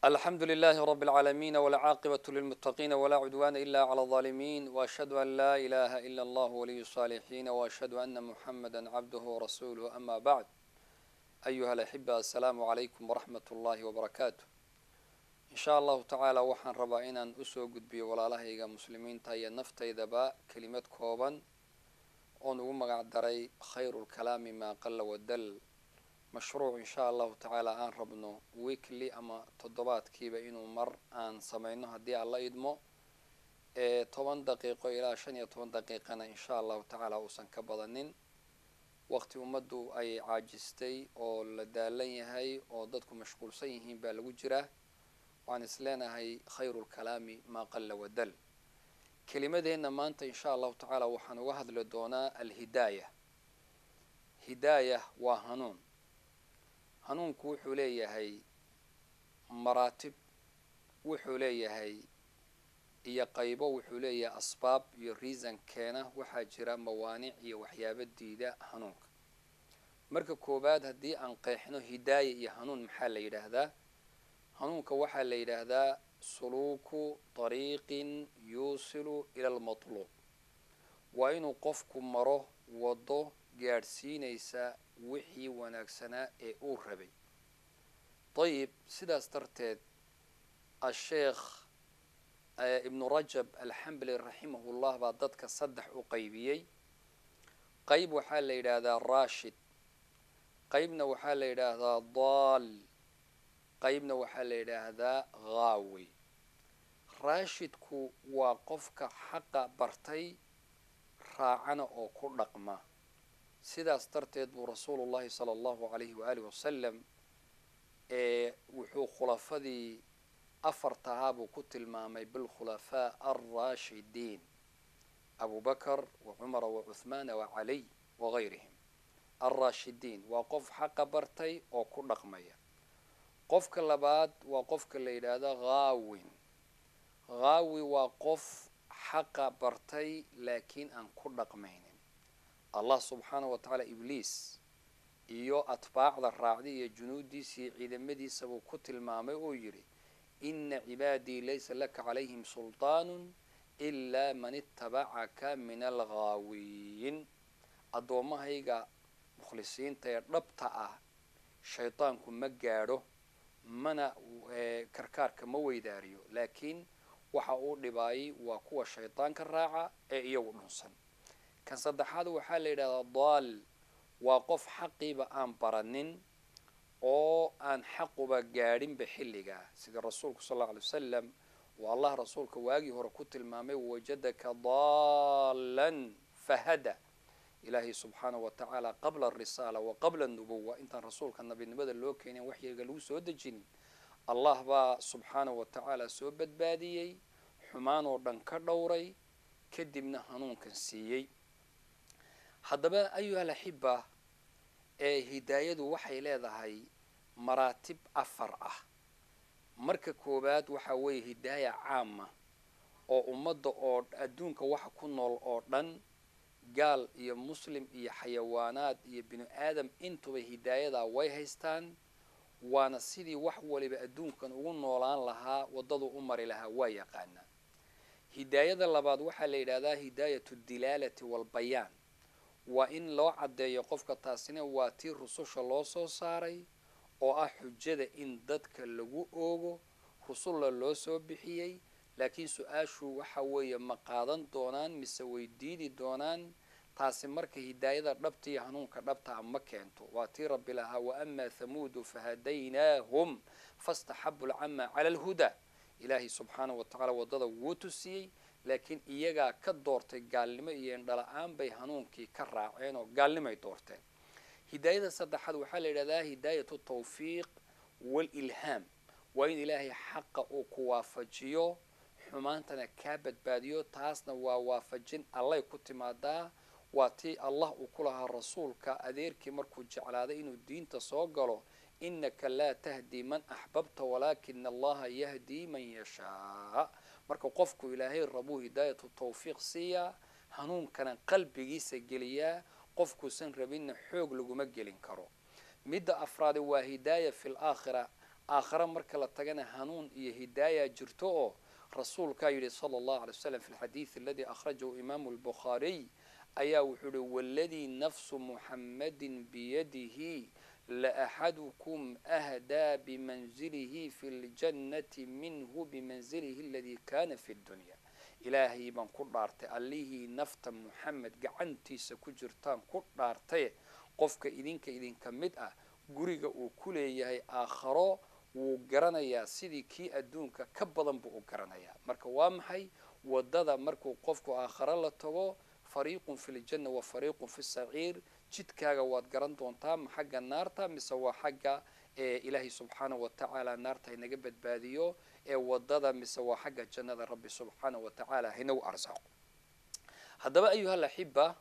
الحمد لله رب العالمين والعاقبة للمتقين ولا عدوان إلا على الظالمين وأشهد أن لا إله إلا الله ولي الصالحين وأشهد أن محمدا عبده ورسوله أما بعد أيها الأحبة السلام عليكم ورحمة الله وبركاته إن شاء الله تعالى waxaan rabaa inaan usoo gudbiyo walaalahayga muslimiinta iyo naftaydaba kelimad kooban oon ugu magac daray khayru lkalaami maa qala wadal mashruuc insha allahu tacaala aan rabno weekly ama toddobaadkiiba inuu mar aan sameyno haddii aan la idmo ee toban daqiiqo ilaa shan iyo toban daqiiqana insha allahu tacaala uusan ka badanin waqti ummaddu ay caajistay oo la daalan yahay oo dadku mashquulsan yihiin baa lagu jiraa waxaan is leenahay khayru lkalaami maa qala wadal kelimadeenna maanta insha allahu tacaala waxaan uga hadli doonaa alhidaaya hidaaya waa hanuun hanuunku wuxuu leeyahay maraatib wuxuu leeyahay iyo qaybo wuxuu leeyahay asbaab iyo reason keena waxaa jira mawaanic iyo waxyaabo diida hanuunka marka koowaad haddii aan qeexno hidaaya iyo hanuun maxaa la yidhaahdaa hanuunka waxaa la yidhaahdaa suluuku dariiqin yuusilu ila almatluub waa inuu qofku maro waddo gaadhsiinaysa wixii wanaagsanaa ee uu rabay dayib sidaas darteed asheekh ibnu rajab alxambali raximahullah baa dadka saddex u qaybiyey qayb waxaa la yidhaahdaa rashid qaybna waxaa la yidhaahdaa daal qaybna waxaa la yidhaahdaa haawi raashidku waa qofka xaqa bartay raacana oo ku dhaqma sidaas darteed buu rasuulu llahi sala allahu alayhi waaalih wasalam ee wuxuu khulafadii afartahaa buu ku tilmaamay bilkhulafaa alraashidiin abu bakar wa cumara wa cuhmaana wa caliy wagayrihim alraashidiin waa qof xaqa bartay oo ku dhaqmaya qofka labaad waa qofka la yidhaahdo haawin haawi waa qof xaqa bartay laakiin aan ku dhaqmaynin allah subxaana wa tacaala ibliis iyo atbaacda raacday iyo junuudiisa iyo ciidamadiisa buu ku tilmaamay oo yidhi ina cibaadii laysa laka calayhim sulطaanu ilaa man itabacaka min alghaawiyin addoommahayga mukhlisiinta ee dhabta ah shaydaanku ma gaadho mana karkaarka ma weydaariyo laakiin waxa uu dhibaayay waa kuwa shaydaanka raaca ee iyagu dhunsan kan saddexaad waxaa la yidhahdaa daal waa qof xaqiiba aan baranin oo aan xaquba gaadhinba xilligaa sida rasuulku sal alla alay wasalam uu allah rasuulka waagii hore ku tilmaamay wajadaka daalan fahada ilaahay subxaanahu wa tacaala qabla arisaala wa qabla anubuwa intaan rasuulka nabinimada loo keenin waxyiga lagu soo dejinin allah baa subxaanahu wa tacaala soo badbaadiyey xumaan oo dhan ka dhowray kadibna hanuunkan siiyey haddaba ayuha alaxiba ee hidaayadu waxay leedahay maraatib afar ah marka koowaad waxaa weeye hidaaya caama oo ummadda oo adduunka waxa ku nool oo dhan gaal iyo muslim iyo xayawaanaad iyo binu aadam intuba hidaayadaa way haystaan waana sidii wax waliba adduunkan ugu noolaan lahaa waddadu u mari lahaa waa yaqaanaa hidaayada labaad waxaa la yidhahdaa hidaayatu dilaalati walbayaan waa in loo caddeeyo qofka taasina waa tii rususha loo soo saaray oo ah xujada in dadka lagu oogo rusulla loo soo bixiyey laakiin su-aashu waxa weeye ma qaadan doonaan mise way diidi doonaan taasi marka hidaayada dhabta iyo hanuunka dhabta a ma keento waa tii rabbi lahaa wa amaa thamuudu fahadaynaahum fastaxabu lcama cala alhudaa ilaahay subxaanahu wa tacala waddada wuu tusiyey laakiin iyagaa ka doortay gaalnimo iyo indhala-aan bay hanuunkii ka raaceen oo gaalnimay doorteen hidaayada saddexaad waxaa la yidhahdaa hidaayatu tawfiiq walilhaam waa in ilaahay xaqa uu ku waafajiyo xumaantana kaa badbaadiyo taasna waa waafajin allay ku timaadaa waa tii allah uu ku lahaa rasuulka adeerkii markuu jeclaaday inuu diinta soo galo inaka laa tahdii man axbabta walaakina allaha yahdii man yashaa marka qofku ilaahay rabuu hidaayatu tawfiiq siiyaa hanuunkana qalbigiisa geliyaa qofkuusan rabinna xoog laguma gelin karo midda afraade waa hidaaya fi laakhira aakhare marka la tagana hanuun iyo hidaaya jirto oo rasuulkaa yidhi sala allahu alay wasalam fi lxadiidi aladii akhrajahu imaamu albukhaariy ayaa wuxuu yihi waladii nafsu muxammadin biyadihi laaxadukum ahdaa bimanzilihi fi ljannati minhu bimanzilihi aladii kana fi dunya ilaahay baan ku dhaartay allihii nafta muxamed gacantiisa ku jirtaan ku dhaartaye qofka idinka idinka mid ah guriga uu ku leeyahay aakharo wuu garanayaa sidii kii adduunka ka badan buu u garanayaa marka waa maxay wadada markuu qofku aakharo la tago fariiqun fi ljanna wa fariiqun fi saciir jidkaaga waad garan doontaa ma xagga naarta mise waa xagga ilaahay subxaana wa tacaala naarta inaga badbaadiyo ee wadada mise waa xagga jannada rabbi subxaana wa tacaala haynagu arsaaqo haddaba ayuha laxiba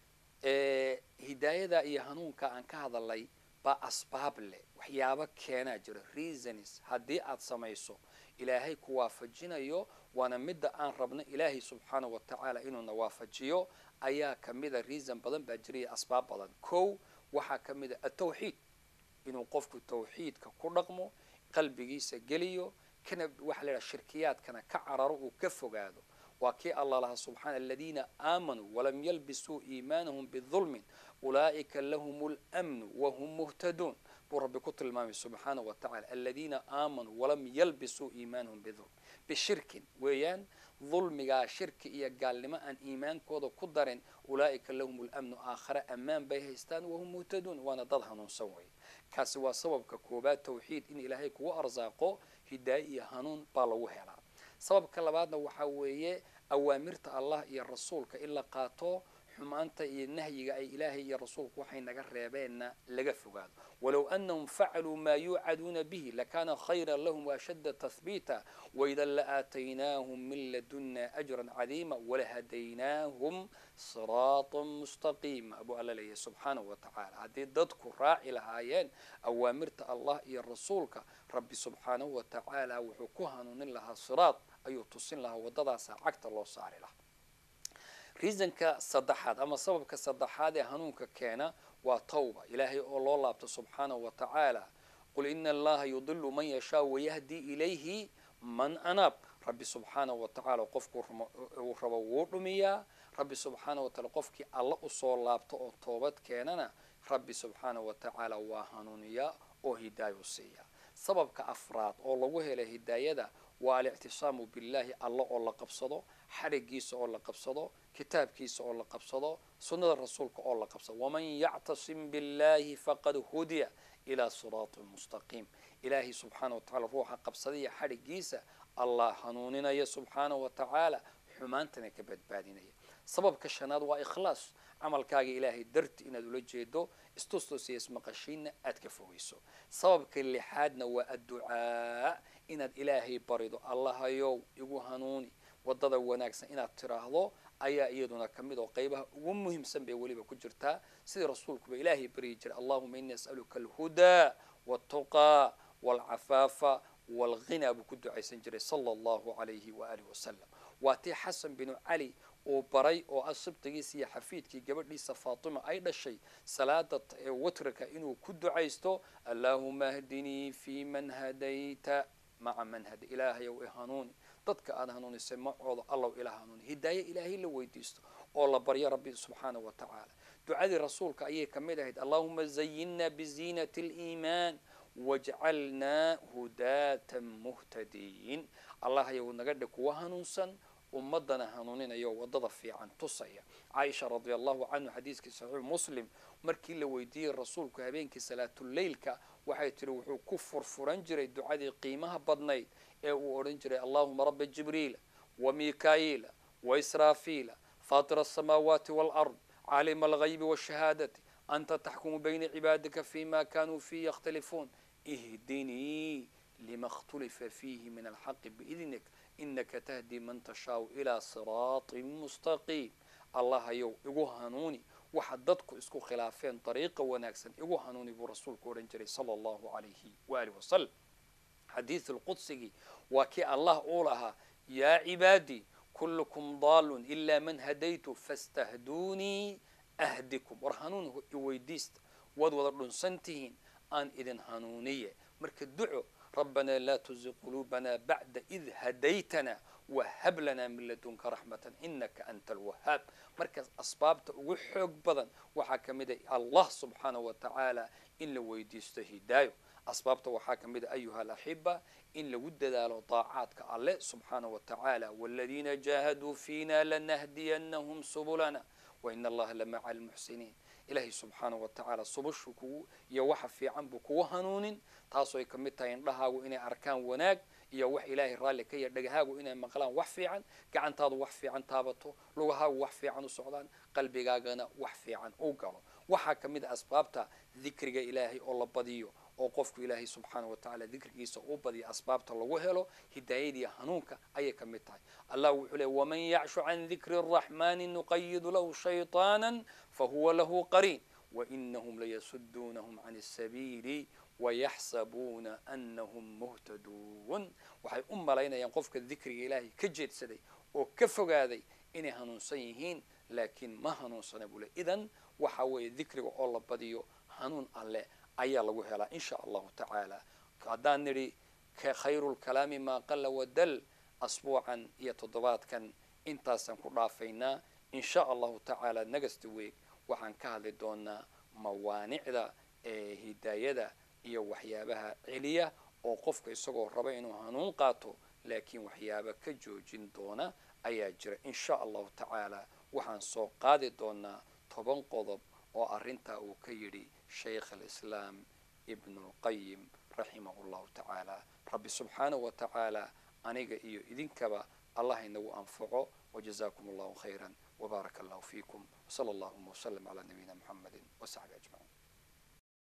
hidaayada iyo hanuunka aan ka hadalay baa asbaab leh waxyaabo keenaa jira reasons haddii aad samayso ilaahay ku waafajinayo waana midda aan rabno ilaahay subxaana wa tacaala inuuna waafajiyo ayaa kamida reason badan baa jiraya asbaab badan kow waxaa ka mid a atawxiid inuu qofku tawxiidka ku dhaqmo qalbigiisa geliyo kana waxaa la yidhaha shirkiyaadkana ka cararo uu ka fogaado waa kii allah lahaa subxaana aladiina aamanuu walam yalbisuu iimaanahum bidulmin ulaa'ika lahum lmnu wahum muhtaduun buu rabbi ku tilmaamay subxaana wa tacala aladiina aamanuu walam yalbisuu iimaanahum bidulm bishirkin weeyaan dulmigaa shirki iyo gaalnimo aan iimaankooda ku darin ulaa'ika lahum lamnu aakhare ammaan bay haystaan wahum muhtaduun waana dad hanuunsan weeye kaasi waa sababka koobaad tawxiid in ilaahay kugu arsaaqo hidaaye iyo hanuun baa lagu helaa sababka labaadna waxaa weeye awaamirta allah iyo rasuulka in la qaato xumaanta iyo nahyiga ay ilaahay iyo rasuulku waxay naga reebeenna laga fogaado walow anahum facaluu maa yuucaduuna bihi lakana khayra lahum waashadda tahbiita waidan laaataynaahum min laduna ajran cadiima walahadaynaahum siraata mustaqiima buu alla leeyahy subxaanahu wa tacaala haddii dadku raaci lahaayeen awaamirta allah iyo rasuulka rabbi subxaanahu wa tacaala wuxuu ku hanuunin lahaa siraad ayuu tusin lahaa waddadaasa cagta loo saari lahaa reasonka saddexaad ama sababka saddexaad ee hanuunka keena waa tawba ilaahay oo loo laabto subxaanahu wa tacaala qul ina allaha yudilu man yashaa wayahdi ilayhi man anaab rabbi subxaanahu wa tacaala qofkuu uu rabo wuu dhumiyaa rabbi subxaanahu wa taala qofkii alla usoo laabto oo toobad keenana rabbi subxaanahu wa tacaala waa hanuuniyaa oo hidaayo siiya sababka afraad oo lagu helay hidaayada waa alictisaamu billahi alla oo la qabsado xarigiisa oo la qabsado kitaabkiisa oo la qabsado sunnada rasuulka oo la qabsado waman yactasim billahi faqad hudiya ilaa siraatin mustaqiim ilaahay subxaana wa tacala ruuxa qabsadaya xarigiisa allah hanuuninaya subxaanahu wa tacaala xumaantana ka badbaadinaya sababka shanaad waa ikhlaas camalkaaga ilaahay darti inaad ula jeedo istustus iyo ismaqashiinna aad ka fogeyso sababka lixaadna waa adducaa inaad ilaahay barido allahayow igu hanuuni wadada wanaagsan inaad tiraahdo ayaa iyaduna ka mid oo qeybaha ugu muhiimsan bay weliba ku jirtaa sidii rasuulkuba ilaahay baryi jiray allahuma ini as'aluka alhudaa waltuqaa walcafaafa walghinaa buu ku ducaysan jiray sala allahu alayhi waaalih wasalam waa tii xasan binu cali uu baray oo ah sibtigiisa iyo xafiidkii gabadhiisa faatima ay dhashay salaada watrika inuu ku ducaysto allaahuma ahdinii fi man hadayta maca man hada ilaahayow i hanuuni dadka aad hanuunisay macooda allaw ila hanuuni hidaaye ilaahay la weydiisto oo la baryo rabbi subxaanahu wa tacaala ducadii rasuulka ayay ka mid ahayd allahuma zayinna biziinati aliimaan wajcalnaa hudaatan muhtadiin allahayow naga dhig kuwa hanuunsan ummadana hanuuninayo wadada fiican tusaya caaisha radi allahu canhu xadiiskii saxiix muslim markii la weydiiyey rasuulku habeenkii salaatuleylka waxay tiri wuxuu ku furfuran jiray ducadii qiimaha badnayd ee uu odhan jiray allahuma raba jibriila wa mikaa'iila wa israafiila faatira asamaawaati waalard caalima algaybi washahaadati anta taxkumu bayna cibaadika fima kanuu fiihi yakhtalifuun ihdinii lima اkhtulifa fiihi min alxaqi biidnik inaka tahdi man tashaau ilaa siraatin mustaqiim allahayow igu hanuuni waxa dadku isku khilaafeen dariiqa wanaagsan igu hanuuni buu rasuulku odhan jiray sala allahu alayhi waaalih wasalam xadiidu lqudsigii waa kii allah uu lahaa yaa cibaadii kullukum daalun ilaa man hadaytu fastahduunii ahdikum war hanuun iweydiista waad wada dhunsan tihiin aan idin hanuuniye marka duco ربنا لا تزغ قلوبنا بعد إذ هديتنا وهب لنا من لدنك رحمة إنك أنت الوهاب مركز أسبابته وحق بدن وحكمد الله سبحانه وتعالى إن لو ويديست هدايه أسبابته وحكمد أيها الأحبة إن لو دلالو طاعاتك الله سبحانه وتعالى والذين جاهدوا فينا لنهدينهم سبلنا وإن الله لمع المحسنين ilaahay subxaana wa tacaala subashu kugu iyo waxa fiican buu kugu hanuunin taasoo ay ka mid tahay indhahaagu inay arkaan wanaag iyo wax ilaahay raalli ka ya dhagahaagu inay maqlaan wax fiican gacantaadu wax fiican taabato lugahaagu wax fiican u socdaan qalbigaagana wax fiican u galo waxaa ka mid a asbaabta dikriga ilaahay oo la badiyo oo qofku ilaahay subxaana wa tacaala dikrigiisa u badiyo asbaabta lagu helo hidaayadiiyo hanuunka ayay ka mid tahay allah wuxuu leey waman yacshu can dikri الraxmani nuqayidu lahu shayطaana fahuwa lahu qariin wainahum layasuduunahum can الsabiili wayaxsabuuna anahum muhtaduun waxay u malaynayaan qofka dikriga ilaahay ka jeedsaday oo ka fogaaday inay hanuunsan yihiin laakiin ma hanuunsana buu le idan waxa weeye dikriga oo la badiyo hanuun alle ayaa lagu helaa in sha allahu tacaala haddaan nidhi khayru lkalaami maa qala wadal asbuucan iyo toddobaadkan intaasaan ku dhaafaynaa in sha allahu tacaala negasta weeg waxaan ka hadli doonaa mawaanicda ee hidaayada iyo waxyaabaha celiya oo qofka isagoo raba inuu hanuun qaato laakiin waxyaaba ka joojin doona ayaa jira in sha allahu tacaala waxaan soo qaadi doonaa toban qodob oo arrintaa uu ka yidhi shaykh alislaam ibnu lqayim raximahu llahu tacaala rabbi subxaanahu wa tacaala aniga iyo idinkaba allah inagu anfaco wajazakum allahu khayra wbaaraka allahu fiikum wsala allahuma wslm calaa nabiyina muxamedi wasaxbi ajmaciin